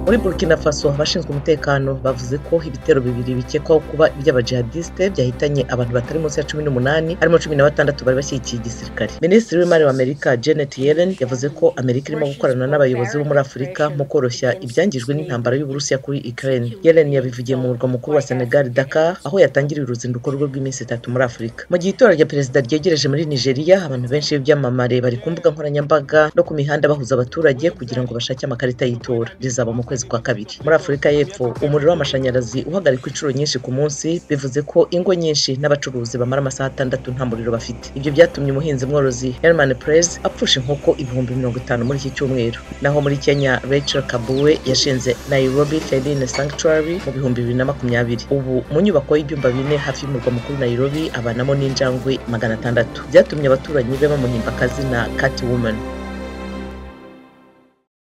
Muri Burkina Faso abashinzwe umutekano bavuze ko ibitero bibiri bikekwaho kuba iby'abajihadiste byahitanye abantu batari munsi ya cumi n'umunani harimo cumi na batandatu bari bashyigikiye igisirikare minisitiri w'imari wa amerika janet yellen yavuze ko amerika irimo gukorana n'abayobozi bo muri afurika mu koroshya ibyangijwe n'intambara y'uburusiya kuri ukraine yellen yabivugiye mu murwa mukuru wa senegal dakar aho yatangiriye uruzinduko rwe rw'iminsi itatu muri afurika mu gihe itora rya perezida ryegereje muri nigeria abantu benshi b'ibyamamare bari ku mbuga nkoranyambaga no ku mihanda bahuza abaturage kugira ngo bashake amakarita y'itora rizaba mu kwezi kwa kabiri muri afurika y'epfo umuriro w'amashanyarazi uhagarikwa inshuro nyinshi ku munsi bivuze ko ingo nyinshi n'abacuruzi bamara amasaha atandatu nta muriro bafite ibyo byatumye umuhinzi mworozi herman prez apfusha inkoko ibihumbi mirongo itanu muri iki cyumweru naho muri kenya rachel kabuwe yashinze nairobi feline sanctuary mu bihumbi bibiri na makumyabiri ubu mu nyubako y'ibyumba bine hafi y'umurwa mukuru nairobi abanamo n'injangwe magana atandatu byatumye abaturanyi be bamuhimba akazina cat woman